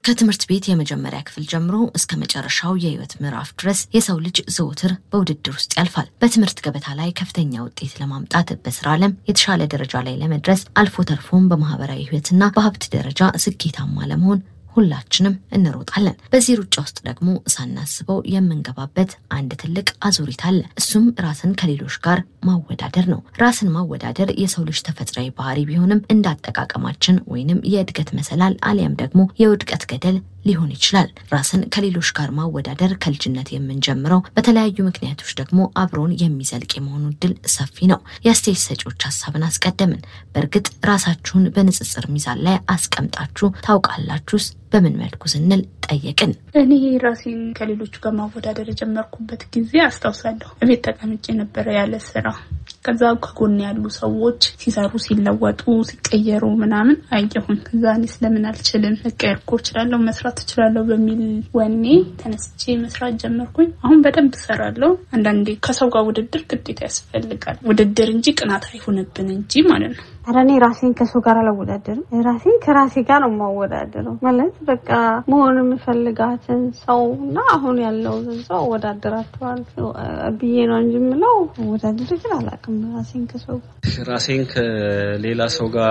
ከትምህርት ቤት የመጀመሪያ ክፍል ጀምሮ እስከ መጨረሻው የህይወት ምዕራፍ ድረስ የሰው ልጅ ዘውትር በውድድር ውስጥ ያልፋል። በትምህርት ገበታ ላይ ከፍተኛ ውጤት ለማምጣት፣ በስራ ዓለም የተሻለ ደረጃ ላይ ለመድረስ፣ አልፎ ተርፎም በማህበራዊ ህይወትና በሀብት ደረጃ ስኬታማ ለመሆን ሁላችንም እንሮጣለን። በዚህ ሩጫ ውስጥ ደግሞ ሳናስበው የምንገባበት አንድ ትልቅ አዙሪት አለ። እሱም ራስን ከሌሎች ጋር ማወዳደር ነው። ራስን ማወዳደር የሰው ልጅ ተፈጥሯዊ ባህሪ ቢሆንም እንዳጠቃቀማችን ወይንም የእድገት መሰላል አሊያም ደግሞ የውድቀት ገደል ሊሆን ይችላል። ራስን ከሌሎች ጋር ማወዳደር ከልጅነት የምንጀምረው በተለያዩ ምክንያቶች ደግሞ አብሮን የሚዘልቅ የመሆኑ እድል ሰፊ ነው። የአስተያየት ሰጪዎች ሀሳብን አስቀደምን። በእርግጥ ራሳችሁን በንጽጽር ሚዛን ላይ አስቀምጣችሁ ታውቃላችሁስ? በምን መልኩ ስንል ጠየቅን። እኔ ራሴን ከሌሎቹ ጋር ማወዳደር የጀመርኩበት ጊዜ አስታውሳለሁ። እቤት ተቀምጬ ነበረ ያለ ስራ። ከዛ ከጎን ያሉ ሰዎች ሲሰሩ፣ ሲለወጡ፣ ሲቀየሩ ምናምን አየሁኝ። ከዛ እኔ ስለምን አልችልም መቀየር እኮ እችላለሁ፣ መስራት እችላለሁ በሚል ወኔ ተነስቼ መስራት ጀመርኩኝ። አሁን በደንብ እሰራለሁ። አንዳንዴ ከሰው ጋር ውድድር ግዴታ ያስፈልጋል። ውድድር እንጂ ቅናት አይሆንብን እንጂ ማለት ነው። ኧረ እኔ ራሴን ከሰው ጋር አላወዳደርም። ራሴን ከራሴ ጋር ነው የማወዳደረው። ማለት በቃ መሆን የምፈልጋትን ሰው እና አሁን ያለውን ሰው አወዳደራቸዋል ብዬ ነው እንጂ የምለው አወዳደር ግን አላውቅም። ራሴን ከሰው ጋር ራሴን ከሌላ ሰው ጋር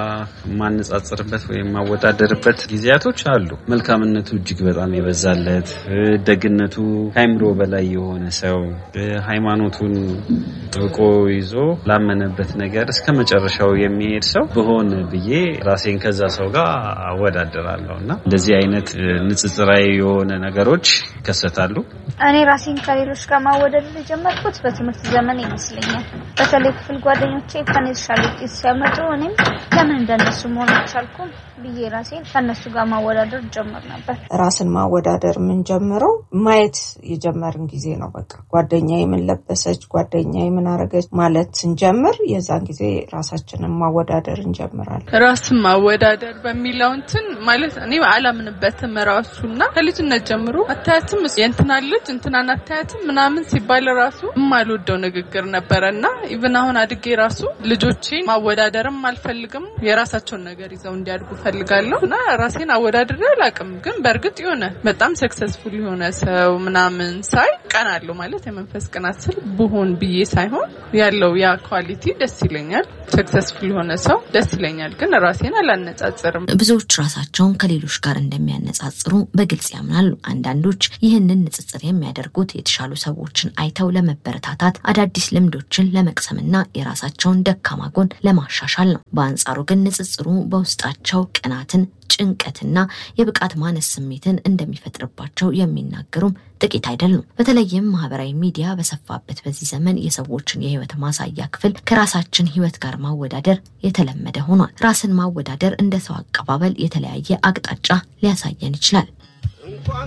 የማነጻጽርበት ወይም የማወዳደርበት ጊዜያቶች አሉ። መልካምነቱ እጅግ በጣም የበዛለት፣ ደግነቱ ከአይምሮ በላይ የሆነ ሰው ሃይማኖቱን ጥብቆ ይዞ ላመነበት ነገር እስከ መጨረሻው የሚሄድ ሰው ብሆን ብዬ ራሴን ከዛ ሰው ጋር አወዳደራለሁ እና እንደዚህ አይነት ንጽጽራዊ የሆነ ነገሮች ይከሰታሉ። እኔ ራሴን ከሌሎች ጋር ማወዳደር የጀመርኩት በትምህርት ዘመን ይመስለኛል። በተለይ ክፍል ጓደኞቼ ከኔ የተሻለ ውጤት ሲያመጡ እኔም ለምን እንደነሱ መሆን አልቻልኩም ብዬ ራሴን ከእነሱ ጋር ማወዳደር ጀምር ነበር። ራስን ማወዳደር የምንጀምረው ማየት የጀመርን ጊዜ ነው። በቃ ጓደኛ ምን ለበሰች፣ ጓደኛ ምን አረገች ማለት ስንጀምር የዛን ጊዜ ራሳችንን ማወዳደር እንጀምራለን። ራስን ማወዳደር በሚለው እንትን ማለት እኔ አላምንበትም። ራሱና ከልጅነት ጀምሮ አታያትም የእንትና ልጅ እንትናን አታያትም ምናምን ሲባል ራሱ የማልወደው ንግግር ነበረ እና ኢቭን አሁን አድጌ ራሱ ልጆቼን ማወዳደርም አልፈልግም። የራሳቸውን ነገር ይዘው እንዲያድጉ ፈልጋለሁ እና ራሴን አወዳድሬ አላውቅም። ግን በእርግጥ የሆነ በጣም ሰክሰስፉል የሆነ ሰው ምናምን ሳይ ቀናለሁ ማለት የመንፈስ ቅናት ስል ብሆን ብዬ ሳይሆን ያለው ያ ኳሊቲ ደስ ይለኛል። ሰክሰስፉል የሆነ ሰው ደስ ይለኛል። ግን ራሴን አላነጻጽርም። ብዙዎች ራሳቸውን ከሌሎች ጋር እንደሚያነጻጽሩ በግልጽ ያምናሉ። አንዳንዶች ይህንን ንጽጽር የሚያደርጉት የተሻሉ ሰዎችን አይተው ለመበረታታት፣ አዳዲስ ልምዶችን ለመቅሰምና የራሳቸውን ደካማ ጎን ለማሻሻል ነው። በአንጻሩ ግን ንጽጽሩ በውስጣቸው ቅናትን ጭንቀትና የብቃት ማነስ ስሜትን እንደሚፈጥርባቸው የሚናገሩም ጥቂት አይደሉም። በተለይም ማህበራዊ ሚዲያ በሰፋበት በዚህ ዘመን የሰዎችን የህይወት ማሳያ ክፍል ከራሳችን ህይወት ጋር ማወዳደር የተለመደ ሆኗል። ራስን ማወዳደር እንደ ሰው አቀባበል የተለያየ አቅጣጫ ሊያሳየን ይችላል።